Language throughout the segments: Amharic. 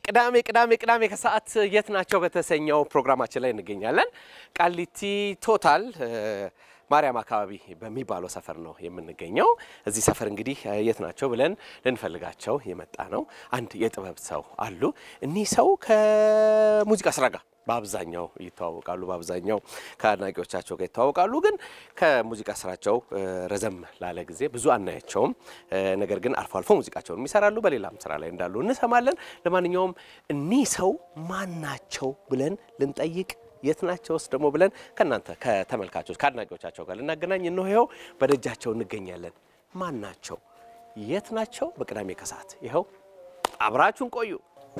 ቅዳሜ ቅዳሜ ቅዳሜ ከሰዓት የት ናቸው በተሰኘው ፕሮግራማችን ላይ እንገኛለን። ቃሊቲ ቶታል ማርያም አካባቢ በሚባለው ሰፈር ነው የምንገኘው። እዚህ ሰፈር እንግዲህ የት ናቸው ብለን ልንፈልጋቸው የመጣ ነው። አንድ የጥበብ ሰው አሉ። እኒህ ሰው ከሙዚቃ ስራ ጋር በአብዛኛው ይተዋወቃሉ። በአብዛኛው ከአድናቂዎቻቸው ጋር ይተዋወቃሉ። ግን ከሙዚቃ ስራቸው ረዘም ላለ ጊዜ ብዙ አናያቸውም። ነገር ግን አልፎ አልፎ ሙዚቃቸውን ይሰራሉ። በሌላም ስራ ላይ እንዳሉ እንሰማለን። ለማንኛውም እኒህ ሰው ማን ናቸው ብለን ልንጠይቅ የት ናቸውስ ደግሞ ብለን ከእናንተ ከተመልካቾች ከአድናቂዎቻቸው ጋር ልናገናኝ እንሆ ይኸው በደጃቸው እንገኛለን። ማን ናቸው? የት ናቸው? በቅዳሜ ከሰዓት ይኸው አብራችሁን ቆዩ።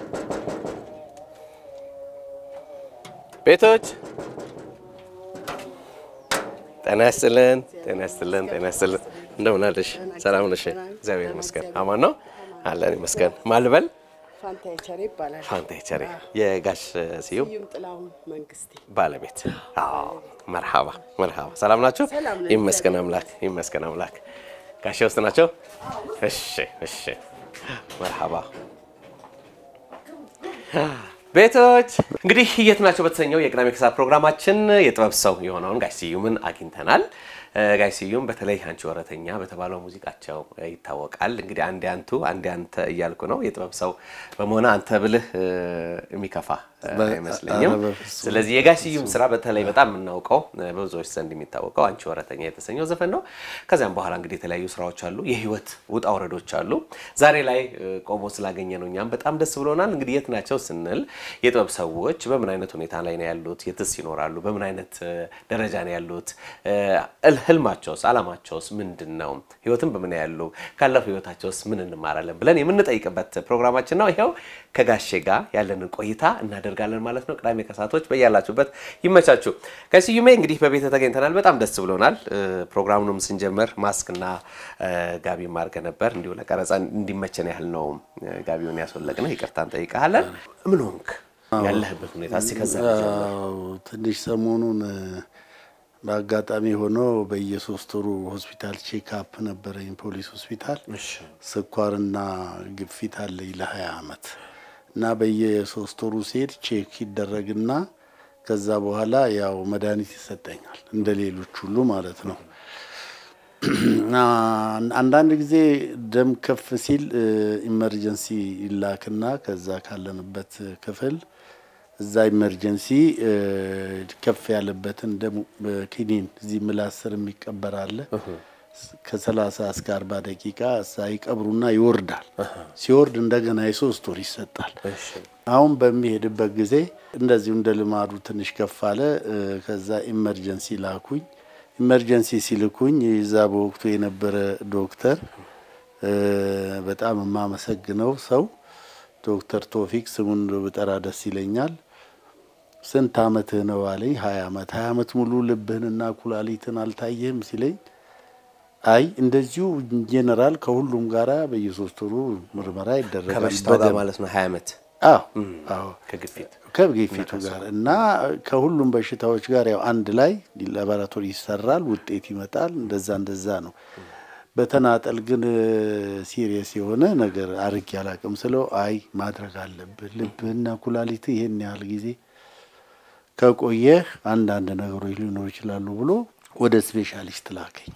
ቤቶች ጤና ይስጥልን፣ ጤና ይስጥልን፣ ጤና ይስጥልን። እንደምን አለሽ? ሰላም ነሽ? እግዚአብሔር ይመስገን። አማን ነው አለን ይመስገን። ማልበል ፋንታ የቸሬ ይባላል። ፋንታ ቸሬ የጋሽ ስዩም ስዩም ጥላሁን መንግስቴ። ባለቤት። አዎ መርሃባ መርሃባ። ሰላም ናቸው? ሰላም ነን፣ ይመስገን አምላክ ይመስገን አምላክ። ጋሼ ውስጥ ናቸው? እሺ እሺ። መርሃባ ቤቶች እንግዲህ የት ናቸው በተሰኘው የቅዳሜ ከሰዓት ፕሮግራማችን የጥበብ ሰው የሆነውን ጋሽ ስዩምን አግኝተናል። ጋሽ ስዩም በተለይ አንቺ ወረተኛ በተባለው ሙዚቃቸው ይታወቃል። እንግዲህ አንዴ አንቱ አንዴ አንተ እያልኩ ነው። የጥበብ ሰው በመሆነ አንተ ብልህ የሚከፋ አይመስለኝም። ስለዚህ የጋሽ ስዩም ስራ በተለይ በጣም የምናውቀው በብዙዎች ዘንድ የሚታወቀው አንቺ ወረተኛ የተሰኘው ዘፈን ነው። ከዚያም በኋላ እንግዲህ የተለያዩ ስራዎች አሉ፣ የህይወት ውጣ ውረዶች አሉ። ዛሬ ላይ ቆሞ ስላገኘ ነው እኛም በጣም ደስ ብሎናል። እንግዲህ የት ናቸው ስንል የጥበብ ሰዎች በምን አይነት ሁኔታ ላይ ነው ያሉት? የትስ ይኖራሉ? በምን አይነት ደረጃ ነው ያሉት? ህልማቸውስ አላማቸውስ ምንድን ነው? ህይወትን በምን ያሉ ካለፈው ህይወታቸውስ ምን እንማራለን ብለን የምንጠይቅበት ፕሮግራማችን ነው። ይኸው ከጋሼ ጋር ያለንን ቆይታ እናደርጋለን ማለት ነው። ቅዳሜ ከሰዓቶች በያላችሁበት ይመቻችሁ። ከስዩሜ እንግዲህ በቤተ ተገኝተናል። በጣም ደስ ብሎናል። ፕሮግራሙንም ስንጀምር ማስክና ጋቢ ማርገ ነበር። እንዲሁ ለቀረጻ እንዲመቸን ያህል ነው ጋቢውን ያስወለቅነው። ይቅርታ እንጠይቀሃለን። ምን ሆንክ? ያለህበት ሁኔታ እስኪ ከዛ ትንሽ ሰሞኑን በአጋጣሚ ሆኖ በየሶስት ወሩ ሆስፒታል ቼክአፕ ነበረኝ፣ ፖሊስ ሆስፒታል። ስኳርና ግፊት አለኝ ለሀያ አመት እና በየሶስት ወሩ ሲሄድ ቼክ ይደረግና ከዛ በኋላ ያው መድኃኒት ይሰጠኛል እንደ ሌሎች ሁሉ ማለት ነው። አንዳንድ ጊዜ ደም ከፍ ሲል ኢመርጀንሲ ይላክና ከዛ ካለንበት ክፍል እዛ ኢመርጀንሲ ከፍ ያለበትን ደም ኪኒን እዚህ ምላስ ስር የሚቀበር አለ። ከሰላሳ እስከ አርባ ደቂቃ እዛ ይቀብሩና ይወርዳል። ሲወርድ እንደገና የሶስት ወር ይሰጣል። አሁን በሚሄድበት ጊዜ እንደዚሁ እንደ ልማዱ ትንሽ ከፍ አለ። ከዛ ኢመርጀንሲ ላኩኝ። ኢመርጀንሲ ሲልኩኝ እዛ በወቅቱ የነበረ ዶክተር በጣም የማመሰግነው ሰው ዶክተር ቶፊክ ስሙን ብጠራ ደስ ይለኛል። ስንት አመትህ ነው አለኝ። ሀያ አመት ሀያ አመት ሙሉ ልብህንና ኩላሊትን አልታየህም ሲለኝ አይ እንደዚሁ ጄኔራል ከሁሉም ጋራ በየሶስት ወሩ ምርመራ ይደረጋል። ከበሽታው ጋር ማለት ነው። ሀያ ዓመት አዎ አዎ ከግፊት ከግፊቱ ጋር እና ከሁሉም በሽታዎች ጋር ያው አንድ ላይ ላቦራቶሪ ይሰራል፣ ውጤት ይመጣል። እንደዛ እንደዛ ነው። በተናጠል ግን ሲሪየስ የሆነ ነገር አርግ ያላቅም ስለው አይ ማድረግ አለብህ ልብህና ኩላሊት ይሄን ያህል ጊዜ ከቆየህ አንዳንድ ነገሮች ሊኖሩ ይችላሉ ብሎ ወደ ስፔሻሊስት ላከኝ።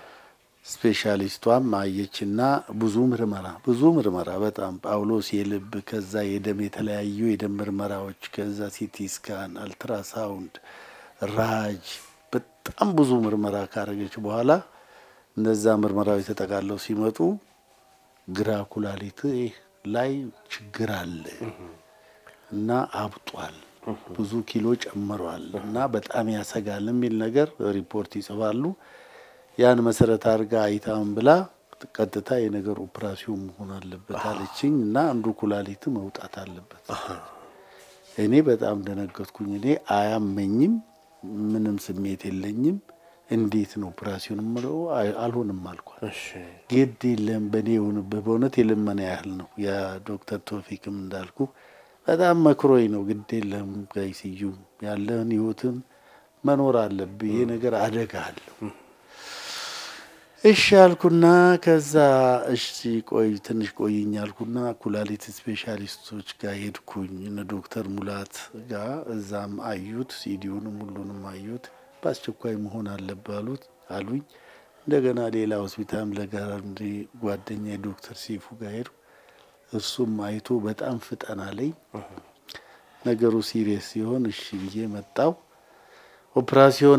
ስፔሻሊስቷም አየችና ብዙ ምርመራ ብዙ ምርመራ በጣም ጳውሎስ የልብ ከዛ የደም የተለያዩ የደም ምርመራዎች ከዛ ሲቲ ስካን፣ አልትራሳውንድ፣ ራጅ በጣም ብዙ ምርመራ ካረገች በኋላ እነዛ ምርመራዎች ተጠቃለው ሲመጡ ግራ ኩላሊት ላይ ችግር አለ እና አብጧል፣ ብዙ ኪሎ ጨምሯል እና በጣም ያሰጋል የሚል ነገር ሪፖርት ይጽፋሉ። ያን መሰረት አድርጋ አይታም ብላ ቀጥታ የነገር ኦፕራሲዮን መሆን አለበት አለችኝ እና አንዱ ኩላሊት መውጣት አለበት። እኔ በጣም ደነገጥኩኝ። እኔ አያመኝም፣ ምንም ስሜት የለኝም እንዴት ነው ኦፕራሲዮን ምለው አልሆንም አልኳል። ግድ የለም በእኔ የሆንብህ በእውነት የልመና ያህል ነው። የዶክተር ቶፊክም እንዳልኩ በጣም መክሮኝ ነው። ግድ የለም ጋይ ስዩም ያለህን ህይወትን መኖር አለብህ። ይሄ ነገር አደጋ አለው እሺ አልኩና ከዛ እሺ ቆይ ትንሽ ቆይኝ አልኩና ኩላሊት ስፔሻሊስቶች ጋር ሄድኩኝ እነ ዶክተር ሙላት ጋር እዛም አዩት፣ ሲዲውንም ሁሉንም አዩት። በአስቸኳይ መሆን አለብህ አሉት አሉኝ። እንደገና ሌላ ሆስፒታል ለጋራንዲ ጓደኛ ዶክተር ሲፉ ጋር ሄድኩ። እሱም አይቶ በጣም ፍጠን አለኝ። ነገሩ ሲሪየስ ሲሆን እሺ ብዬ መጣው። ኦፕራሲዮን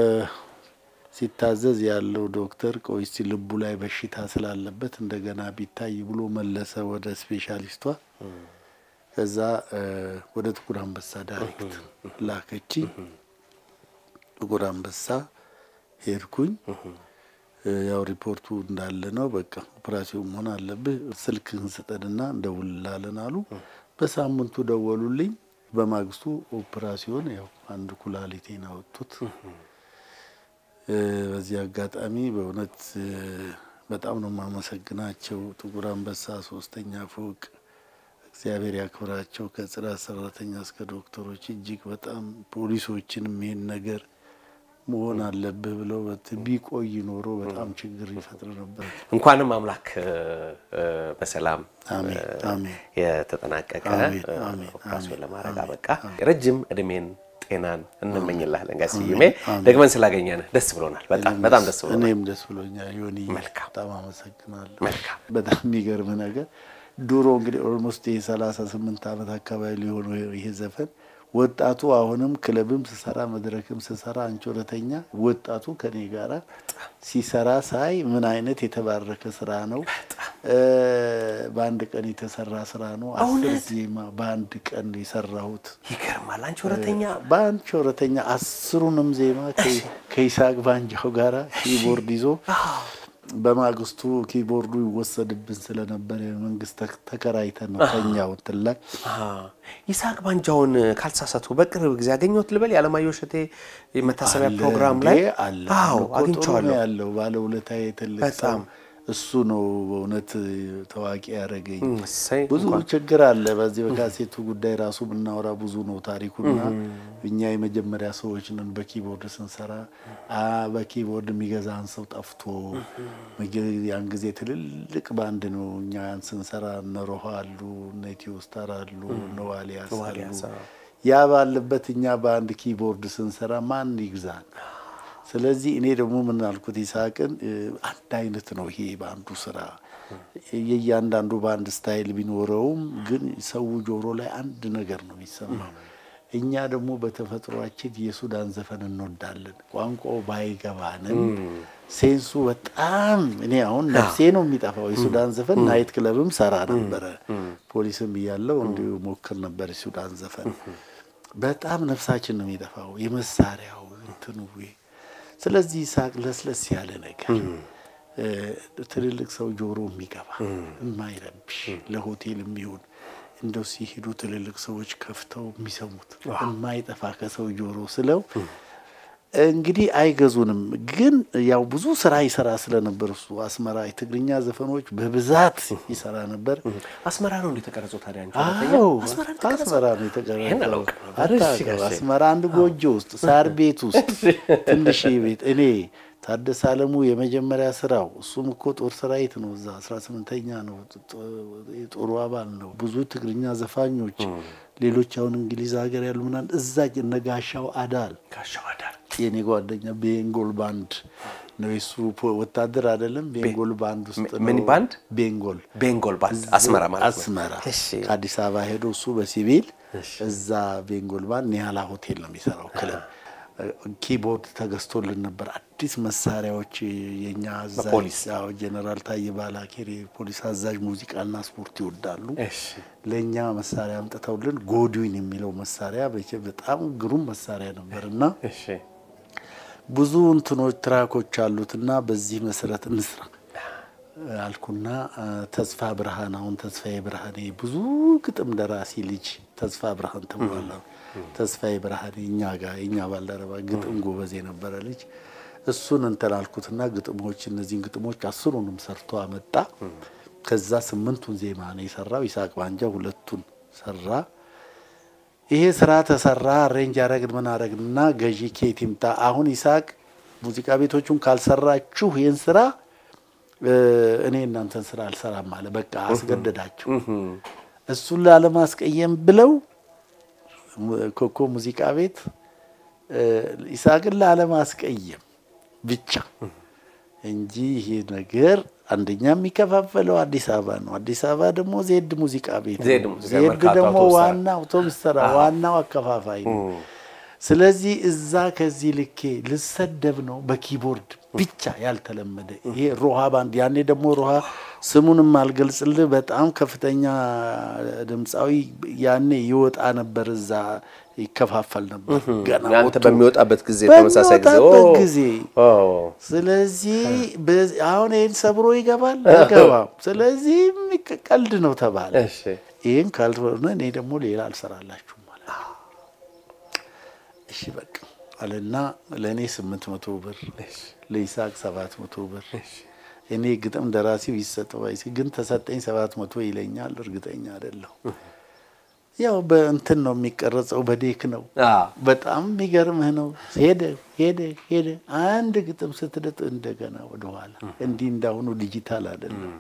ሲታዘዝ ያለው ዶክተር ቆይ እስቲ ልቡ ላይ በሽታ ስላለበት እንደገና ቢታይ ብሎ መለሰ ወደ ስፔሻሊስቷ። ከዛ ወደ ጥቁር አንበሳ ዳይሬክት ላከችኝ። ጥቁር አንበሳ ሄድኩኝ። ያው ሪፖርቱ እንዳለ ነው። በቃ ኦፕራሲዮን መሆን አለብህ፣ ስልክህን ስጠንና እንደውልላለን አሉ። በሳምንቱ ደወሉልኝ። በማግስቱ ኦፕራሲዮን ያው አንድ ኩላሊቴን አወጡት። በዚህ አጋጣሚ በእውነት በጣም ነው የማመሰግናቸው። ጥቁር አንበሳ ሶስተኛ ፎቅ እግዚአብሔር ያክብራቸው። ከጽዳት ሰራተኛ እስከ ዶክተሮች እጅግ በጣም ፖሊሶችንም ይሄን ነገር መሆን አለብህ ብለው ቢቆይ ኖሮ በጣም ችግር ይፈጥር ነበር። እንኳንም አምላክ በሰላም አሜን አሜን የተጠናቀቀ አሜን አሜን ኦፕራሲዮን አሜን ለማድረግ አሜን አበቃ። ረጅም እድሜን ጤናን እንመኝልሃለን ጋሽ ስዩሜ። አሜን። ደግመን ስላገኘን ደስ ብሎናል። በጣም በጣም ደስ ብሎናል። እኔም ደስ ብሎኛል። ዮኒ መልካም። በጣም አመሰግናለሁ። መልካም። በጣም የሚገርም ነገር ድሮ እንግዲህ ኦልሞስት ይሄ ሰላሳ ስምንት ዓመት አካባቢ ሊሆነው ይሄ ዘፈን ወጣቱ አሁንም ክለብም ስሰራ መድረክም ስሰራ አንቺ ወረተኛ ወጣቱ ከኔ ጋራ ሲሰራ ሳይ ምን አይነት የተባረከ ስራ ነው። እ በአንድ ቀን የተሰራ ስራ ነው። አስር ዜማ በአንድ ቀን የሰራሁት ይገርማል። አንቺ ወረተኛ በአንድ ወረተኛ አስሩንም ዜማ ከ- ከይስሐቅ ባንጃው ጋራ ኪቦርድ ይዞ በማግስቱ ኪቦርዱ ይወሰድብን ስለነበረ መንግስት ተክ- ተከራይተን ነው ከኛው እንትን ላይ አ፣ ይስሐቅ ባንጃውን ካልተሳሳቱ በቅርብ ጊዜ አገኘሁት ልበል የዓለማየሁ እሸቴ የመታሰቢያ አለ ፕሮግራም እንዴ? ላይ አለ አዎ እኮ ጥሩ ነው አግኝቼዋለሁ። ያለው ባለውለታዬ ትልቅ በጣም። ሰው እሱ ነው በእውነት ታዋቂ ያደረገኝ። እሰይ ብዙ እንኳን ችግር አለ በዚህ በካሴቱ ጉዳይ ራሱ ብናወራ ብዙ ነው ታሪኩና እኛ የመጀመሪያ ሰዎች ነን በኪቦርድ ስንሰራ አ በኪቦርድ የሚገዛን ሰው ጠፍቶ ምግብ ያን ጊዜ ትልልቅ ባንድ ነው እኛ ያን ስንሰራ እነ ሮሃ አሉ እነ ኢትዮ ስታር አሉ እነ ዋሊያስ ዋሊያስ፣ አሉ አዎ። ያ ባለበት እኛ በአንድ ኪቦርድ ስንሰራ ማን ይግዛን? ስለዚህ እኔ ደግሞ ምን አልኩት ይስሐቅን እ፣ አንድ አይነት ነው ይሄ በአንዱ ስራ የእያንዳንዱ በአንድ ስታይል ቢኖረውም ግን ሰው ጆሮ ላይ አንድ ነገር ነው የሚሰማው። እኛ ደግሞ በተፈጥሯችን የሱዳን ዘፈን እንወዳለን። ቋንቋው ባይገባንም ሴንሱ በጣም እኔ አሁን ነፍሴ ነው የሚጠፋው። የሱዳን ዘፈን ናይት ክለብም ሰራ ነበረ፣ ፖሊስም እያለው እንዲሁ ሞክር ነበር የሱዳን ዘፈን። በጣም ነፍሳችን ነው የሚጠፋው የመሳሪያው እንትኑ ስለዚህ ይስሐቅ ለስለስ ያለ ነገር እ፣ ትልልቅ ሰው ጆሮ የሚገባ የማይረብሽ ለሆቴል የሚሆን እንደው ሲሄዱ ትልልቅ ሰዎች ከፍተው የሚሰሙት የማይጠፋ ከሰው ጆሮ ስለው እንግዲህ አይገዙንም። ግን ያው ብዙ ስራ ይሰራ ስለነበር እሱ አስመራ የትግርኛ ዘፈኖች በብዛት ይሰራ ነበር። አስመራ ነው እንደተቀረጸው ታዲያ አንቺ ወረተኛ? አዎ አስመራ ነው የተቀረጸው? አስመራ ነው ይሄን የተቀረጸው። አላውቅም ነበር። እሺ አታውቅም? ጋሼ። አስመራ አንድ ጎጆ ውስጥ ሳር ቤት ውስጥ ትንሽ ቤት እኔ ታደሰ አለሙ የመጀመሪያ ስራው እሱም እኮ ጦር ሰራዊት ነው። እዛ አስራ ስምንተኛ ነው ጦ- የጦሩ አባል ነው። ብዙ ትግርኛ ዘፋኞች ሌሎች አሁን እንግሊዝ ሀገር ያሉ ምናምን እዛ ነጋሻው አዳል ጋሻው አዳር የኔ ጓደኛ ቤንጎል ባንድ ነው የሱ ፖ- ወታደር አይደለም። ቤንጎል ባንድ ውስጥ ነው። ምን ባንድ? ቤንጎል ቤንጎል ባንድ አስመራ ማለት ነው። አስመራ እሺ ከአዲስ አበባ ሄዶ እሱ በሲቪል እዛ ቤንጎል ባንድ ኒያላ ሆቴል ነው የሚሰራው ክለብ። ኪቦርድ ተገዝቶልን ነበር። አዲስ መሳሪያዎች የኛ አዛዥ በፖሊስ? ያው ጀነራል ታዬ ባላኬር የፖሊስ አዛዥ ሙዚቃና ስፖርት ይወዳሉ። እሺ ለእኛ መሳሪያ አምጥተውልን ጎድዊን የሚለው መሳሪያ በቼ በጣም ግሩም መሳሪያ ነበር እና እሺ ብዙ እንትኖች ትራኮች አሉትና በዚህ መሰረት እንስራ አልኩና አ፣ ተስፋ ብርሃን አሁን ተስፋዬ ብርሃኔ ብዙ ግጥም ደራሲ ልጅ ተስፋ ብርሃን ተብሏል። ተስፋዬ ብርሃኔ እኛ ጋር የእኛ ባልደረባ ግጥም ጎበዝ የነበረ ልጅ እሱን እንትን አልኩትና ግጥሞች እነዚህን ግጥሞች አስሩንም ሰርቶ አመጣ። ከዛ ስምንቱን ዜማ ነው የሰራው። ይስሐቅ ባንጃ ሁለቱን ሰራ። ይሄ ስራ ተሰራ። አሬንጅ ያረግን ምን አረግንና ገዢ ኬት ይምጣ። አሁን ይስሐቅ ሙዚቃ ቤቶቹን ካልሰራችሁ ይህን ስራ እ፣ እኔ እናንተን ስራ አልሰራም አለ። በቃ አስገደዳቸው። እሱን ላለማስቀየም ብለው ኮኮ ሙዚቃ ቤት እ፣ ይስሐቅን ላለማስቀየም ብቻ እንጂ ይሄ ነገር አንደኛ የሚከፋፈለው አዲስ አበባ ነው። አዲስ አበባ ደግሞ ዜድ ሙዚቃ ቤት ነው። ዜድ ሙዚቃ ዜድ መርካቶ ደግሞ አውቶቡስ ተራ። ዋና አውቶቡስ ተራ ዋናው አከፋፋይ ነው። ስለዚህ እዛ ከዚህ ልኬ ልሰደብ ነው በኪቦርድ ብቻ ያልተለመደ ይሄ ሮሃ ባንድ። ያኔ ደግሞ ሮሃ ስሙንም አልገልጽልህ በጣም ከፍተኛ ድምፃዊ ያኔ ይወጣ ነበር፣ እዛ ይከፋፈል ነበር ገና አንተ ወጥቶ በሚወጣበት ጊዜ ተመሳሳይ ጊዜ በሚወጣበት ኦ፣ ጊዜ ኦ፣ ስለዚህ በዚህ- አሁን ይህን ሰብሮ ይገባል አይገባም። ስለዚህ የሚቀ- ቀልድ ነው ተባለ። እሺ ይህን ካልሆነ እኔ ደግሞ ሌላ አልሰራላችሁም ማለት ነው። እሺ በቃ አለና ለእኔ ስምንት መቶ ብር ለይስሐቅ ሰባት መቶ ብር እኔ ግጥም ደራሲው ይሰጠው አይሲ ግን ተሰጠኝ ሰባት መቶ ይለኛል። እርግጠኛ አይደለሁ። ያው በእንትን ነው የሚቀረጸው በዴክ ነው። አ በጣም የሚገርምህ ነው። ሄደ ሄደ ሄደ አንድ ግጥም ስትልጥ እንደገና ወደኋላ እንዲህ እንዳሁኑ ዲጂታል አይደለም።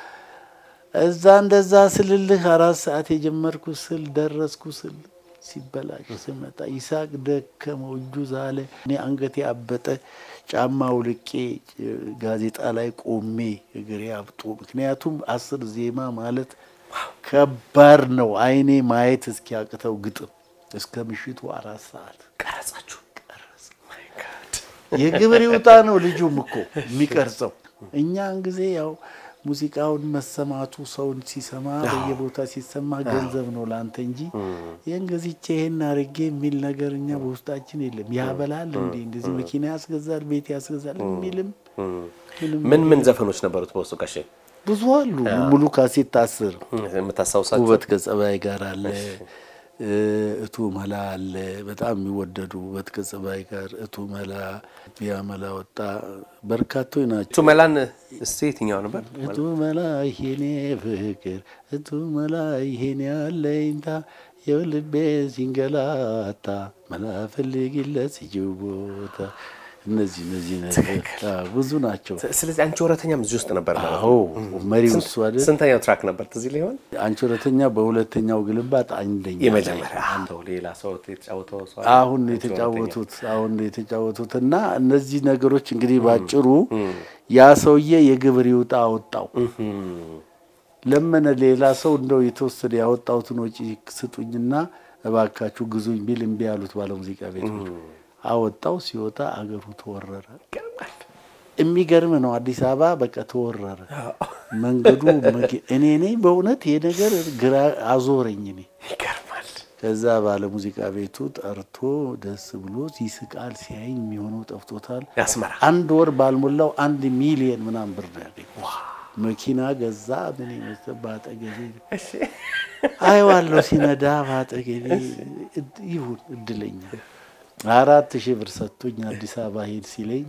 እዛ እንደዛ ስልልህ አራት ሰዓት የጀመርኩ ስል ደረስኩ ስል ሲበላሽ ስመጣ ይስሐቅ ደከመው፣ እጁ ዛለ፣ እኔ አንገቴ አበጠ። ጫማ ውልቄ ጋዜጣ ላይ ቆሜ እግሬ አብጦ፣ ምክንያቱም አስር ዜማ ማለት ከባድ ነው። አይኔ ማየት እስኪያቅተው ግጥም እስከ ምሽቱ አራት ሰዓት ቀረጻችሁ ማይ ጋድ የግብር ይውጣ ነው ልጁም እኮ የሚቀርጸው። እኛን ጊዜ ያው ሙዚቃውን መሰማቱ ሰውን ሲሰማ በየቦታ ሲሰማ ገንዘብ ነው ለአንተ እንጂ ይህን ገዝቼ ይሄን አርጌ የሚል ነገር እኛ በውስጣችን የለም። ያበላል እንዴ እንደዚህ መኪና ያስገዛል፣ ቤት ያስገዛል የሚልም ምንም ምን ምን ዘፈኖች ነበሩት በውስጡ ጋሼ ብዙ አሉ። ሙሉ ካሴት አስር የምታስታውሳቸው? ውበት ከጸባይ ጋር አለ እቱ መላ አለ። በጣም የሚወደዱ ውበት ከጸባይ ጋር እቱ መላ፣ ያ መላ ወጣ በርካቶች ናቸው። እቱ መላን እስቲ የትኛው ነበር? እቱ መላ ይሄኔ ፍቅር እቱ መላ ይሄኔ አለኝታ የልቤ ሲንገላታ መላ ፈልጊለት ሲጅው ቦታ እነዚህ እነዚህ ነገር አዎ፣ ብዙ ናቸው። ስለዚህ አንቺ ወረተኛም እዚህ ውስጥ ነበር ማለት ነው። አዎ መሪው እሱ አይደል? ስንተኛው ትራክ ነበር ትዝ ሊሆን? አንቺ ሁለተኛ፣ በሁለተኛው ግልባጥ አንደኛ የመጀመሪያ አንተው ሌላ ሰው የተጫወተው ሰው አለ? አሁን ነው አንቺ ሁለተኛ። የተጫወቱት አሁን ነው የተጫወቱት። እና እነዚህ ነገሮች እንግዲህ ባጭሩ ያ ሰውዬ የግብር ይውጣ አወጣው ለመነ። ሌላ ሰው እንደው የተወሰደ ያወጣሁትን ወጪ ስጡኝና እባካችሁ ግዙኝ ቢል እምቢ ያሉት ባለ ሙዚቃ ቤቶች አወጣው። ሲወጣ አገሩ ተወረረ። ይገርማል። የሚገርም ነው። አዲስ አበባ በቃ ተወረረ። መንገዱ መኪ- እኔ ነኝ በእውነት ይሄ ነገር ግራ አዞረኝ እኔ ይገርማል። ከዛ ባለ ሙዚቃ ቤቱ ጠርቶ ደስ ብሎ ይስቃል። ሲያይኝ የሚሆነው ጠፍቶታል። ያስመራ አንድ ወር ባልሞላው አንድ ሚሊየን ምናምን ብር ነው ያገኘው። መኪና ገዛ። ምን ይመስል በአጠገቤ አይዋለሁ ሲነዳ በአጠገቤ እድ- ይሁን እድለኛ አራት ሺህ ብር ሰጥቶኝ አዲስ አበባ ሄድ ሲለኝ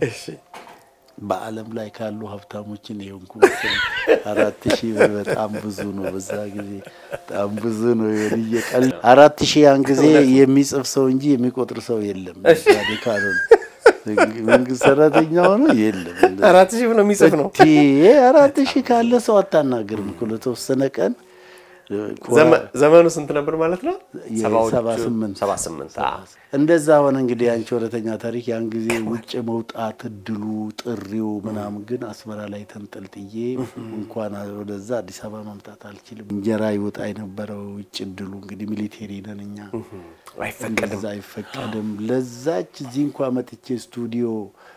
በዓለም ላይ ካሉ ሀብታሞችን የሆንኩ መሰለኝ። አራት ሺህ ብር በጣም ብዙ ነው። በዛ ጊዜ በጣም ብዙ ነው። የሆነ እየቀል አራት ሺህ ያን ጊዜ የሚጽፍ ሰው እንጂ የሚቆጥር ሰው የለም። ዛሬ ካልሆነ መንግስት ሰራተኛ ሆኖ የለም። አራት ሺህ ብሎ የሚጽፍ ነው። እቴ አራት ሺህ ካለ ሰው አታናግርም እኮ ለተወሰነ ቀን ዘመ- ዘመኑ ስንት ነበር ማለት ነው? ሰባዎቹ- የሰባ ስምንት ሰባ ስምንት አዎ። እንደዛ ሆነ እንግዲህ አንቺ ወረተኛ ታሪክ ያን ጊዜ ውጭ መውጣት እድሉ ጥሪው ምናምን ግን አስመራ ላይ ተንጠልጥዬ እንኳን ወደዛ አዲስ አበባ መምጣት አልችልም። እንጀራ ይወጣ የነበረው ውጭ እድሉ እንግዲህ ሚሊቴሪ ነን እኛ አይፈቀድም። እንደዛ አይፈቀድም። ለዛች እዚህ እንኳ መጥቼ ስቱዲዮ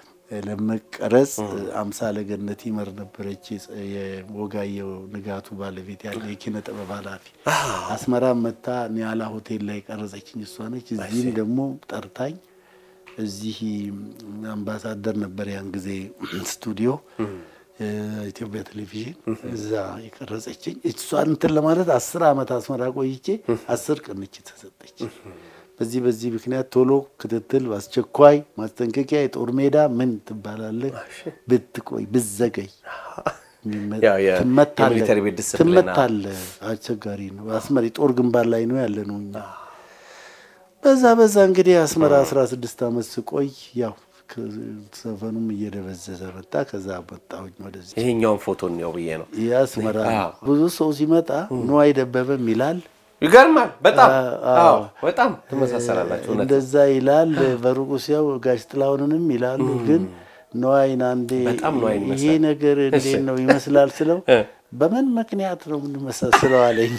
ለመቀረጽ አምሳለ ገነት ይመር ነበረች የወጋየው ንጋቱ ባለቤት ያለ የኪነ ጥበብ ኃላፊ አስመራ መታ ኒያላ ሆቴል ላይ ቀረጸችኝ እሷ ነች። እዚህም ደግሞ ጠርታኝ እዚህ አምባሳደር ነበር ያን ጊዜ ስቱዲዮ ኢትዮጵያ ቴሌቪዥን እዛ የቀረጸችኝ እሷን እንትን ለማለት አስር ዓመት አስመራ ቆይቼ አስር ቅንች ተሰጠች። በዚህ በዚህ ምክንያት ቶሎ ክትትል በአስቸኳይ ማስጠንቀቂያ፣ የጦር ሜዳ ምን ትባላለህ፣ ብትቆይ ብዘገይ ያው የ- ትመታለህ የሚሊተሪ ቤት ዲስፕሊን፣ ትመታለህ። አስቸጋሪ ነው። አስመራ ጦር ግንባር ላይ ነው ያለ ነው እኛ በዛ በዛ እንግዲህ አስመራ አስራ ስድስት ዓመት ስቆይ ያው ዘፈኑም እየደበዘዘ መጣ። ከዛ መጣሁኝ ወደዚህ ይሄኛውን ፎቶ እንየው ብዬ ነው። የአስመራ አዎ። ብዙ ሰው ሲመጣ ንዋይ ደበበም ይላል ይገርማል። በጣም አዎ። አዎ፣ በጣም ትመሳሰላላችሁ። እውነት እንደዛ ይላል። በሩቁ ሲያው ጋሽ ጥላሁንንም ይላሉ። ግን ነዋይን አንዴ በጣም ነዋይን ይሄ ይመስላል። ነገር እንዴት ነው ይመስላል ስለው እ። በምን ምክንያት ነው የምንመሳስለው አለኝ።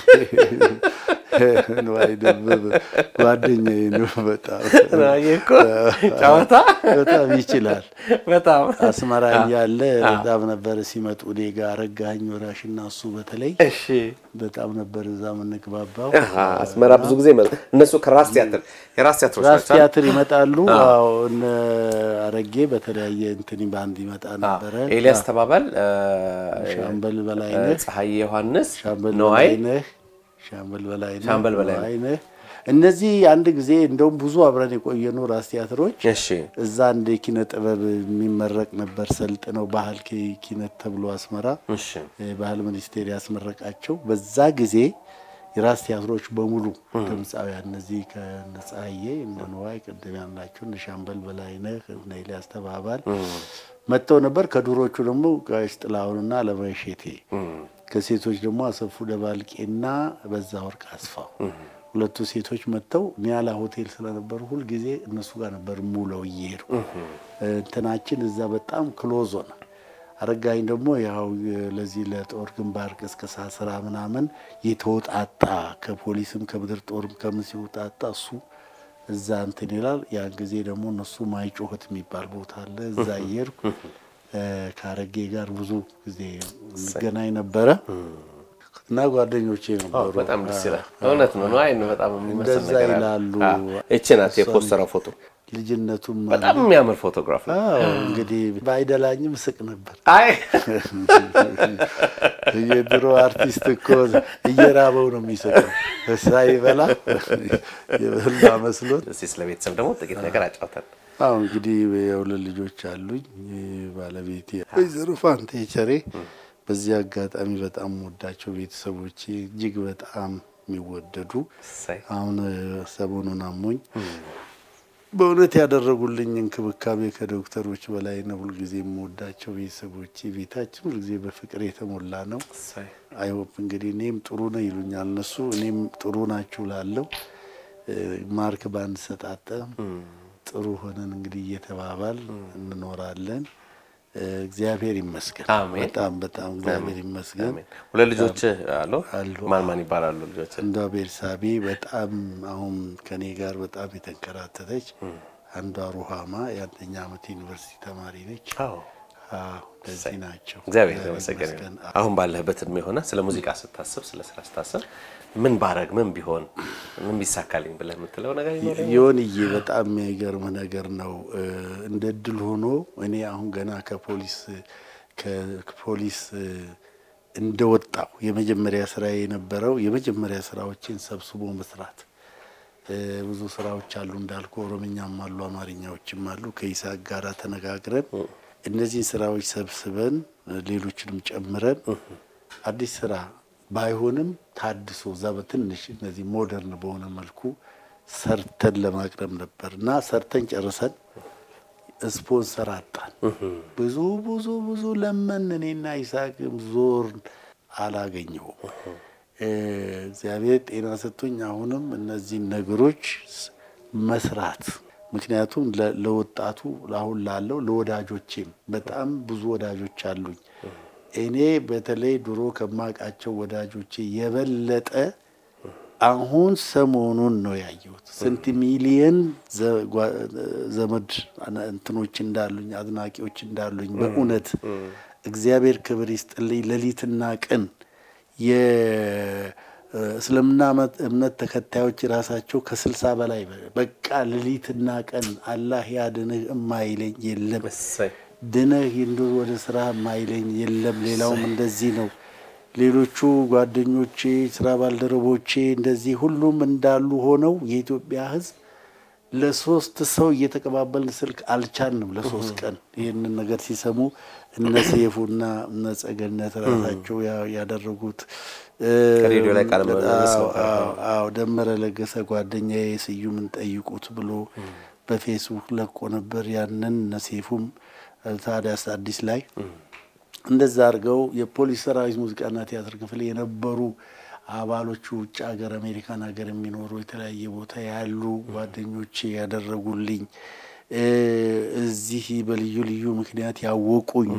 ነዋይ ደበበ ጓደኛዬ ነው። በጣም ይሄ እኮ ጨዋታ በጣም ይችላል። በጣም አስመራ እያለ በጣም ነበር ሲመጡ እኔ ጋር አረጋኸኝ ወራሽና እሱ በተለይ እሺ። በጣም ነበር እዛ የምንግባባው። አሃ፣ አስመራ ብዙ ጊዜ መ- እነሱ ከራስ ቲያትር የራስ ቲያትሮች ራስ ናቸው አይደል? ቲያትር ይመጣሉ። አዎ እነ አረጌ በተለያየ እንትን ባንድ ይመጣ ነበረ። ኤልያስ ተባባል፣ ሻምበል በላይነህ፣ ፀሐዬ ዮሐንስ፣ ሻምበል ነዋይ በላይነህ፣ ሻምበል በላይነህ፣ ሻምበል በላይነህ። ነዋይነህ እነዚህ አንድ ጊዜ እንደውም ብዙ አብረን የቆየኑ ራስ ቲያትሮች እሺ እዛ አንድ የኪነ ጥበብ የሚመረቅ ነበር ሰልጥነው ባህል ኪ- ኪነት ተብሎ አስመራ እሺ የባህል ሚኒስቴር ያስመረቃቸው በዛ ጊዜ የራስ ቲያትሮች በሙሉ ድምፃውያን እነዚህ ከነ ፀሐዬ እነ ነዋይ ቅድም ያልናቸው እነ ሻምበል በላይነህ እነ ኤልያስ ተባባል መጥተው ነበር። ከዱሮቹ ደግሞ ጋሽ ጥላሁንና አለማይ ሼቴ፣ ከሴቶች ደግሞ አሰፉ ደባልቄና በዛ ወርቅ አስፋው ሁለቱ ሴቶች መጥተው ኒያላ ሆቴል ስለነበሩ ሁልጊዜ እነሱ ጋር ነበር ሙለው እየሄዱ እንትናችን እዛ በጣም ክሎዝ ሆነ። አረጋኝ ደግሞ ያው ለዚህ ለጦር ግንባር ቅስቀሳ ስራ ምናምን የተወጣጣ ከፖሊስም ከምድር ጦርም ከምን ሲወጣጣ እሱ እዛ እንትን ይላል። ያን ጊዜ ደግሞ እነሱ ማይጮህት የሚባል ቦታ አለ። እዛ እየሄድኩ እ ከአረጌ ጋር ብዙ ጊዜ እንገናኝ ነበረ እና ጓደኞቼ ነበሩ። በጣም ደስ ይላል። እውነት ነው። ነዋይ ነው በጣም የሚመስል እንደዛ ነገር አለ። ይላሉ። አዎ። እቺ ናት የፖስተረው ፎቶ። ልጅነቱም በጣም የሚያምር ፎቶግራፍ ነው። አዎ እንግዲህ ባይደላኝም ስቅ ነበር። አይ የድሮ አርቲስት እኮ እየራበው ነው የሚሰጠው። ሳይበላ የበላ መስሎት። እስኪ ስለ ቤተሰብ ደግሞ ጥቂት ነገር አጫውተን። አሁ እንግዲህ የሁለት ልጆች አሉኝ። ባለቤቴ ወይዘሮ ፋንቴ ቸሬ፣ በዚህ አጋጣሚ በጣም ወዳቸው ቤተሰቦቼ እጅግ በጣም የሚወደዱ እሰይ። አሁን ሰሞኑን አሞኝ በእውነት ያደረጉልኝ እንክብካቤ ከዶክተሮች በላይ ነው። ሁልጊዜ የምወዳቸው ቤተሰቦቼ፣ ቤታችን ሁልጊዜ በፍቅር የተሞላ ነው። እሰይ። አይሆፕ እንግዲህ እኔም ጥሩ ነው ይሉኛል እነሱ፣ እኔም ጥሩ ናችሁ ላለው ማርክ ባንድ ሰጣጠ ጥሩ ሆነን እንግዲህ እየተባባል እንኖራለን። እግዚአብሔር ይመስገን። አሜን። በጣም በጣም እግዚአብሔር ይመስገን። አሜን። ሁለት ልጆች አሉ። አሉ። ማን ማን ይባላሉ ልጆች? እንደ ቤርሳቤ በጣም አሁን ከኔ ጋር በጣም የተንከራተተች አንዷ ሩሃማ የአንደኛ ዓመት ዩኒቨርሲቲ ተማሪ ነች። አዎ አዎ እንደዚህ ናቸው። እግዚአብሔር የተመሰገነ ይመስገን። ይሁን። አሁን ባለህበት እድሜ ሆነ ስለ ሙዚቃ ስታስብ፣ ስለ ስራ ስታስብ ምን ባረግ ምን ቢሆን ምን ቢሳካልኝ ብለህ የምትለው ነገር ይኖር? የሆንዬ በጣም የሚገርም ነገር ነው። እንደ እድል ሆኖ እኔ አሁን ገና ከፖሊስ ከፖሊስ እንደወጣው የመጀመሪያ ስራ የነበረው የመጀመሪያ ስራዎችን ሰብስቦ መስራት። ብዙ ስራዎች አሉ እንዳልኩ፣ ኦሮምኛም አሉ፣ አማርኛዎችም አሉ። ከይስሐቅ ጋር ተነጋግረን እነዚህን ስራዎች ሰብስበን ሌሎችንም ጨምረን አዲስ ስራ ባይሆንም ታድሶ እዛ በትንሽ እነዚህ ሞደርን በሆነ መልኩ ሰርተን ለማቅረብ ነበር እና ሰርተን ጨርሰን ስፖንሰር አጣን። ብዙ ብዙ ብዙ ለመን እኔና ይስሐቅም ዞር አላገኘውም። እግዚአብሔር ጤና ሰጥቶኝ አሁንም እነዚህን ነገሮች መስራት ምክንያቱም ለወጣቱ አሁን ላለው ለወዳጆቼም በጣም ብዙ ወዳጆች አሉኝ። እኔ በተለይ ድሮ ከማውቃቸው ወዳጆቼ የበለጠ አሁን ሰሞኑን ነው ያየሁት። ስንት ሚሊየን ዘመድ እንትኖች እንዳሉኝ አድናቂዎች እንዳሉኝ በእውነት እግዚአብሔር ክብር ይስጥልኝ። ሌሊትና ቀን የእስልምና እምነት ተከታዮች ራሳቸው ከስልሳ በላይ በቃ ሌሊትና ቀን አላህ ያድንህ እማይለኝ የለም እሰይ። ድነህ እንዶ ወደ ስራ ማይለኝ የለም። ሌላውም እንደዚህ ነው። ሌሎቹ ጓደኞቼ፣ ስራ ባልደረቦቼ እንደዚህ ሁሉም እንዳሉ ሆነው የኢትዮጵያ ሕዝብ ለሶስት ሰው እየተቀባበልን ስልክ አልቻልንም። ለሶስት ቀን ይህንን ነገር ሲሰሙ እነ ሰይፉና እነ ጸገነት ራሳቸው ያደረጉት ከሬዲዮ ላይ ቃለ ምልልስ ነበር። አዎ ደመረ ለገሰ ጓደኛዬ ስዩምን ጠይቁት ብሎ በፌስቡክ ለቆ ነበር። ያንን ነሴፉም ታዲያስ አዲስ ላይ እንደዛ አድርገው የፖሊስ ሰራዊት ሙዚቃና ቲያትር ክፍል የነበሩ አባሎቹ ውጭ ሀገር አሜሪካን ሀገር የሚኖሩ የተለያየ ቦታ ያሉ ጓደኞቼ ያደረጉልኝ እዚህ በልዩ ልዩ ምክንያት ያወቁኝ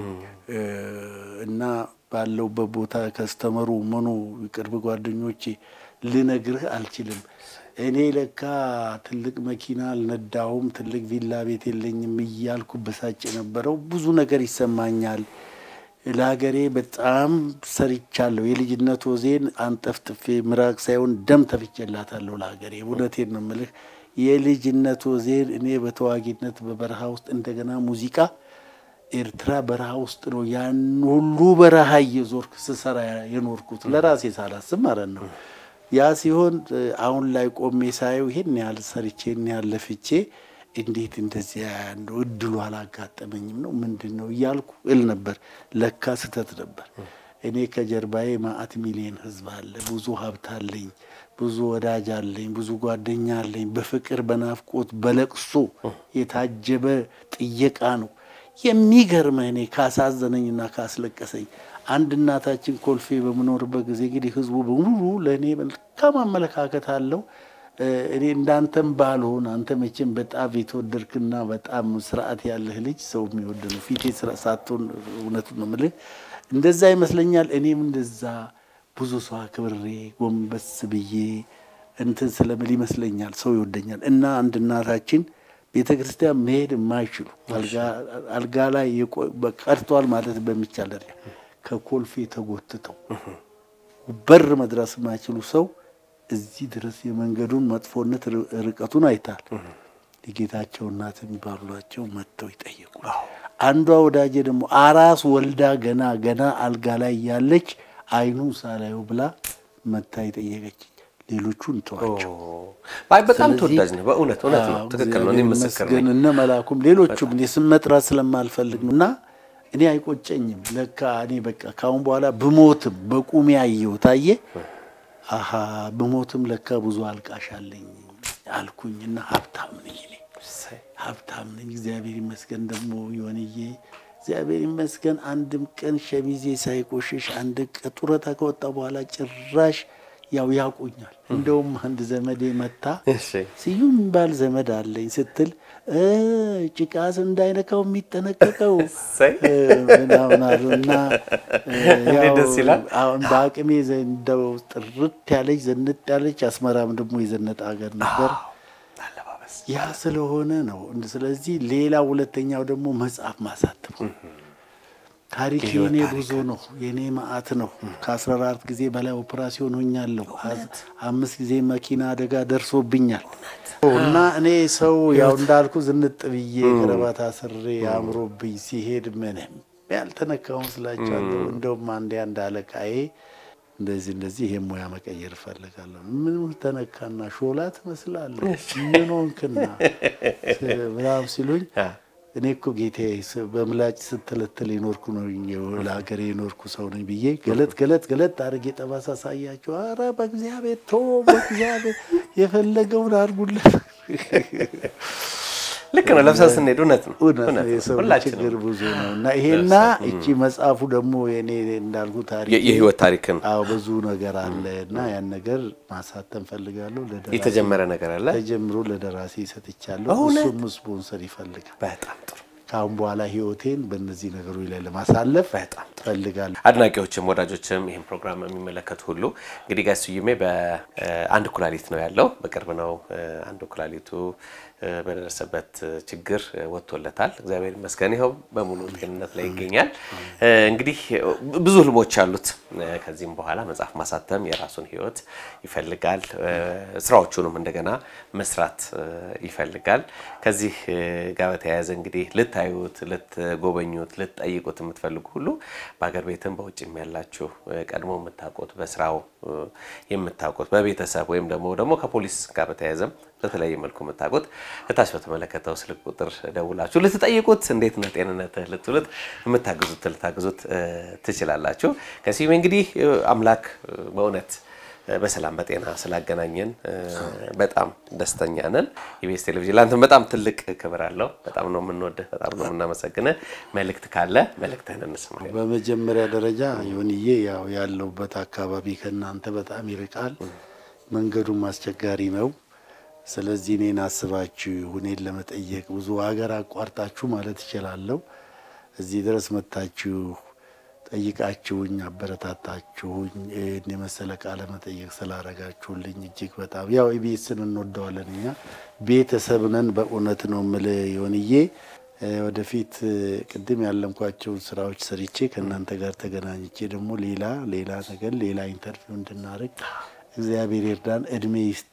እና ባለውበት ቦታ ከስተመሩ ምኑ ቅርብ ጓደኞቼ ልነግርህ አልችልም። እኔ ለካ ትልቅ መኪና አልነዳሁም፣ ትልቅ ቪላ ቤት የለኝም እያልኩ በሳጭ የነበረው ብዙ ነገር ይሰማኛል። ለሀገሬ በጣም ሰርቻለሁ። የልጅነት ወዜን አንጠፍጥፌ ምራቅ ሳይሆን ደም ተፍቼላታለሁ ለሀገሬ። እውነቴን ነው የምልህ። የልጅነት ወዜን እኔ በተዋጊነት በበረሃ ውስጥ እንደገና ሙዚቃ ኤርትራ በረሃ ውስጥ ነው ያን ሁሉ በረሃ እየዞርክ ስሰራ የኖርኩት ለራሴ ሳላስብ ማለት ነው። ያ ሲሆን አሁን ላይ ቆሜ ሳየው ይሄን ያህል ሰርቼ ይሄን ያህል ለፍቼ እንዴት እንደዚያ እንደው እድሉ አላጋጠመኝም ነው ምንድን ነው እያልኩ እል ነበር። ለካ ስህተት ነበር። እኔ ከጀርባዬ ማአት ሚሊዮን ህዝብ አለ፣ ብዙ ሀብት አለኝ፣ ብዙ ወዳጅ አለኝ፣ ብዙ ጓደኛ አለኝ። በፍቅር በናፍቆት በለቅሶ የታጀበ ጥየቃ ነው። የሚገርመህ እኔ ካሳዘነኝና ካስለቀሰኝ አንድ እናታችን ኮልፌ በምኖርበት ጊዜ እንግዲህ ህዝቡ በሙሉ ለእኔ መልካም አመለካከት አለው። እኔ እንዳንተም ባልሆን አንተ መቼም በጣም የተወደድክና በጣም ስርዓት ያለህ ልጅ ሰው የሚወድ ነው። ፊቴ ሳትሆን እውነቱን ነው የምልህ። እንደዛ ይመስለኛል። እኔም እንደዛ ብዙ ሰው አክብሬ ጎንበስ ብዬ እንትን ስለምል ይመስለኛል ሰው ይወደኛል። እና አንድ እናታችን ቤተ ክርስቲያን መሄድ የማይችሉ አልጋ ላይ ቀርተዋል ማለት በሚቻል ደረጃ ከኮልፌ ተጎትተው በር መድረስ የማይችሉ ሰው እዚህ ድረስ የመንገዱን መጥፎነት ርቀቱን አይታል። የጌታቸው እናት የሚባሏቸው መጥተው ይጠየቁ። አንዷ ወዳጄ ደግሞ አራስ ወልዳ ገና ገና አልጋ ላይ ያለች አይኑን ሳላዩ ብላ መታ የጠየቀች። ሌሎቹን ተዋቸው። አይ በጣም ተወዳጅ ነው። በእውነት እውነት ነው። ትክክል ነው። እኔ ምስክር ነኝ። እነ መላኩም ሌሎቹም እኔ ስም መጥራት ስለማልፈልግ ነው እና እኔ አይቆጨኝም። ለካ እኔ በቃ ካሁን በኋላ ብሞትም በቁሜ ያየው ታየ አሀ ብሞትም ለካ ብዙ አልቃሽ አለኝ አልኩኝና ሀብታም ነኝ እኔ ሀብታም ነኝ። እግዚአብሔር ይመስገን። ደግሞ የሆንዬ እግዚአብሔር ይመስገን አንድም ቀን ሸሚዜ ሳይቆሽሽ አንድ ቀን ጡረታ ከወጣ በኋላ ጭራሽ ያው ያውቁኛል። እንደውም አንድ ዘመዴ መታ ስዩም የሚባል ዘመድ አለኝ ስትል ጭቃስ እንዳይነካው የሚጠነቀቀው ምናምን አሉ እና ደስ ይላል። አሁን በአቅሜ እንደው ጥርት ያለች ዘንጥ ያለች አስመራም ደግሞ የዘነጠ ሀገር ነበር። ያ ስለሆነ ነው። ስለዚህ ሌላ ሁለተኛው ደግሞ መጽሐፍ ማሳተም ታሪክ የኔ ብዙ ነው። የኔ ማአት ነው። ከአስራ አራት ጊዜ በላይ ኦፕራሲዮን ሆኛለሁ። አምስት ጊዜ መኪና አደጋ ደርሶብኛል እና እኔ ሰው ያው እንዳልኩ ዝንጥ ብዬ ከረባት አስሬ አምሮብኝ ሲሄድ ምንም ያልተነካውን ስላቸዋለሁ። እንደውም አንዴ አንድ አለቃዬ እንደዚህ እንደዚህ ይሄ ሙያ መቀየር እፈልጋለሁ። ምን ተነካና ሾላ ትመስላለህ ምን ሆንክና ምናምን ሲሉኝ እኔ እኮ ጌታዬ በምላጭ ስትለትል የኖርኩ ነው ለሀገሬ የኖርኩ ሰው ነኝ ብዬ ገለጥ ገለጥ ገለጥ አድርጌ ጠባሳ ሳያቸው፣ አረ በእግዚአብሔር ቶ በእግዚአብሔር የፈለገውን አድርጉለት። ልክ ነው። ለብሰን ስንሄድ እውነት ነው እውነት ነው። የሰው ችግር ብዙ ነው እና ይሄና እቺ መጽሐፉ ደግሞ የኔ እንዳልኩ ታሪክ የህይወት ታሪክን አዎ ብዙ ነገር አለ እና ያን ነገር ማሳተም ፈልጋለሁ። የተጀመረ ነገር አለ ተጀምሮ ለደራሲ ሰጥቻለሁ። እሱም ስፖንሰር ይፈልጋል። በጣም ጥሩ። ከአሁን በኋላ ህይወቴን በእነዚህ ነገሮች ላይ ለማሳለፍ በጣም ፈልጋለሁ። አድናቂዎችም ወዳጆችም ይህን ፕሮግራም የሚመለከቱ ሁሉ እንግዲህ ጋሽ ስዩሜ በአንድ ኩላሊት ነው ያለው። በቅርብ ነው አንድ ኩላሊቱ በደረሰበት ችግር ወጥቶለታል። እግዚአብሔር ይመስገን ይኸው በሙሉ ጤንነት ላይ ይገኛል። እንግዲህ ብዙ ህልሞች አሉት። ከዚህም በኋላ መጽሐፍ ማሳተም የራሱን ህይወት ይፈልጋል። ስራዎቹንም እንደገና መስራት ይፈልጋል። ከዚህ ጋር በተያያዘ እንግዲህ ልታዩት፣ ልትጎበኙት፣ ልትጠይቁት የምትፈልጉ ሁሉ በሀገር ቤትም በውጭም ያላችሁ ቀድሞ የምታውቁት በስራው የምታውቁት በቤተሰብ ወይም ደግሞ ደግሞ ከፖሊስ ጋር በተያያዘም በተለያየ መልኩ የምታውቁት እታች በተመለከተው ስልክ ቁጥር ደውላችሁ ልትጠይቁት እንዴት ነህ ጤንነትህ ልትሉት የምታግዙት ልታግዙት ትችላላችሁ። ከስዩሜ እንግዲህ አምላክ በእውነት በሰላም በጤና ስላገናኘን በጣም ደስተኛ ነን። ኢቢኤስ ቴሌቪዥን ለአንተም በጣም ትልቅ ክብር አለው። በጣም ነው የምንወድህ፣ በጣም ነው የምናመሰግንህ። መልእክት ካለ መልእክትህን እንስማ። በመጀመሪያ ደረጃ ይሁንዬ ያው ያለሁበት አካባቢ ከእናንተ በጣም ይርቃል፣ መንገዱም አስቸጋሪ ነው። ስለዚህ እኔን አስባችሁ እኔን ለመጠየቅ ብዙ ሀገር አቋርጣችሁ ማለት እችላለሁ እዚህ ድረስ መጥታችሁ ጠይቃችሁኝ አበረታታችሁኝ ይህን የመሰለ ቃለ መጠየቅ ስላረጋችሁልኝ እጅግ በጣም ያው ኢቢኤስን እንወደዋለን እኛ ቤተሰብ ነን። በእውነት ነው የምልህ ይሆንዬ ወደፊት ቅድም ያለምኳቸውን ስራዎች ሰርቼ ከእናንተ ጋር ተገናኝቼ ደግሞ ሌላ ሌላ ነገር ሌላ ኢንተርቪው እንድናደርግ እግዚአብሔር ይርዳን። እድሜ ይስጥ።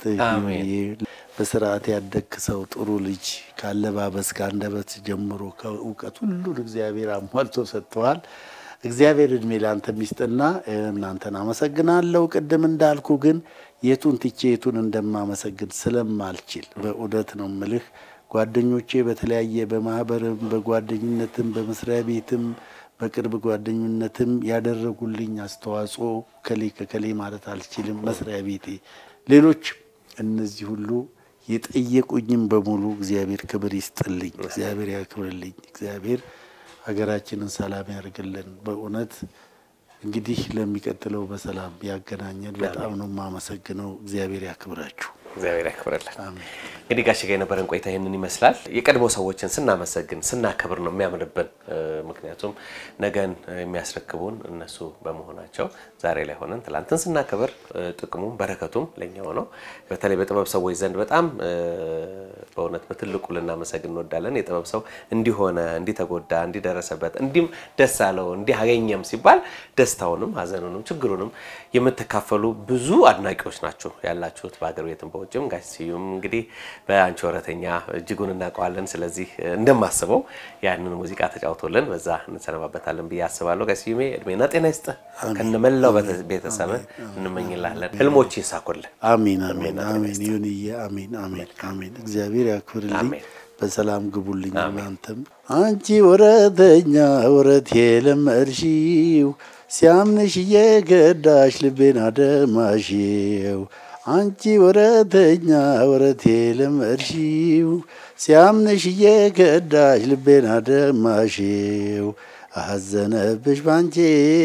በስርዓት ያደግክ ሰው ጥሩ ልጅ ካለባበስ ከአንደበት ጀምሮ ከእውቀት ሁሉን እግዚአብሔር አሟልቶ ሰጥተዋል። እግዚአብሔር እድሜ ለአንተ ሚስጥና እናንተን አመሰግናለሁ። ቅድም እንዳልኩ ግን የቱን ትቼ የቱን እንደማመሰግን ስለማልችል በእውነት ነው ምልህ ጓደኞቼ በተለያየ በማህበርም በጓደኝነትም በመስሪያ ቤትም በቅርብ ጓደኝነትም ያደረጉልኝ አስተዋጽኦ ከሌ ከከሌ ማለት አልችልም። መስሪያ ቤቴ፣ ሌሎች እነዚህ ሁሉ የጠየቁኝም በሙሉ እግዚአብሔር ክብር ይስጥልኝ፣ እግዚአብሔር ያክብርልኝ፣ እግዚአብሔር ሀገራችንን ሰላም ያርግልን። በእውነት እንግዲህ ለሚቀጥለው በሰላም ያገናኘን። በጣም ነው የማመሰግነው። እግዚአብሔር ያክብራችሁ። እግዚአብሔር ያክብርልን። እንግዲህ ጋሽ ጋር የነበረን ቆይታ ይህንን ይመስላል። የቀድሞ ሰዎችን ስናመሰግን ስናከብር ነው የሚያምርብን። ምክንያቱም ነገን የሚያስረክቡን እነሱ በመሆናቸው ዛሬ ላይ ሆነን ትላንትን ስናከብር ጥቅሙም በረከቱም ለኛው ነው። በተለይ በጥበብ ሰዎች ዘንድ በጣም በእውነት በትልቁ ልናመሰግን እንወዳለን። የጥበብ ሰው እንዲሆነ እንዲተጎዳ፣ እንዲደረሰበት፣ እንዲም ደስ አለው እንዲህ አገኘም ሲባል ደስታውንም ሀዘኑንም ችግሩንም የምትካፈሉ ብዙ አድናቂዎች ናቸው ያላችሁት በሀገር ቤትም በውጭም። ጋሽ ስዩም እንግዲህ በአንቺ ወረተኛ እጅጉን እናውቀዋለን። ስለዚህ እንደማስበው ያንን ሙዚቃ ተጫውቶልን በዛ እንሰነባበታለን ብዬ አስባለሁ። ጋሽ ስዩሜ እድሜና ጤና ይስጥ ከነመላው ቤተሰብ እንመኝላለን። ህልሞች ይሳኩልን። አሚን አሚን አሚን። ይሁንዬ አሚን አሚን አሚን። እግዚአብሔር ያክብርልኝ። በሰላም ግቡልኝ። እናንተም አንቺ ወረተኛ ወረት የለመድሽው ሲያምንሽ እየገዳሽ ልቤን አደማሽው አንቺ ወረተኛ ወረት የለመድሽው ሲያምንሽ እየገዳሽ ልቤን አደማሽው አዘነብሽ ባንቺ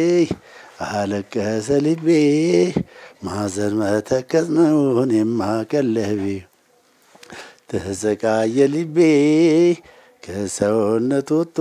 አለቀሰ ልቤ ማዘን መተከዝ ነው እኔማ ቀለቤ ተሰቃየ ልቤ ከሰውነት ወጥቶ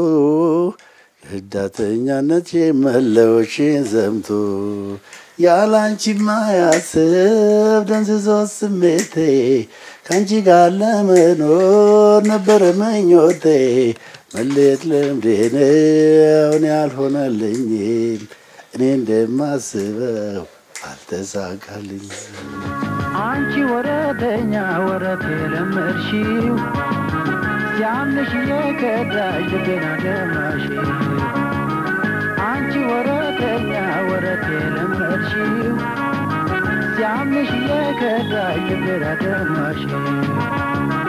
ህዳተኛነት መለዎችን ዘምቶ ያላንቺማ ያስብ ደንዝዞ ስሜቴ ከአንቺ ጋር ለመኖር ነበረ ምኞቴ መለየት ልምዴ ነው እኔ አልሆነልኝም እኔ እንደማስበው አልተሳካልኝም። አንቺ ወረተኛ ወረት የለመድሽው ሲያምንሽ የከዳሽ ልቤን አደማሽው አንቺ ወረተኛ ወረት የለመድሽው ሲያምንሽ የከዳሽ ልቤን አደማሽው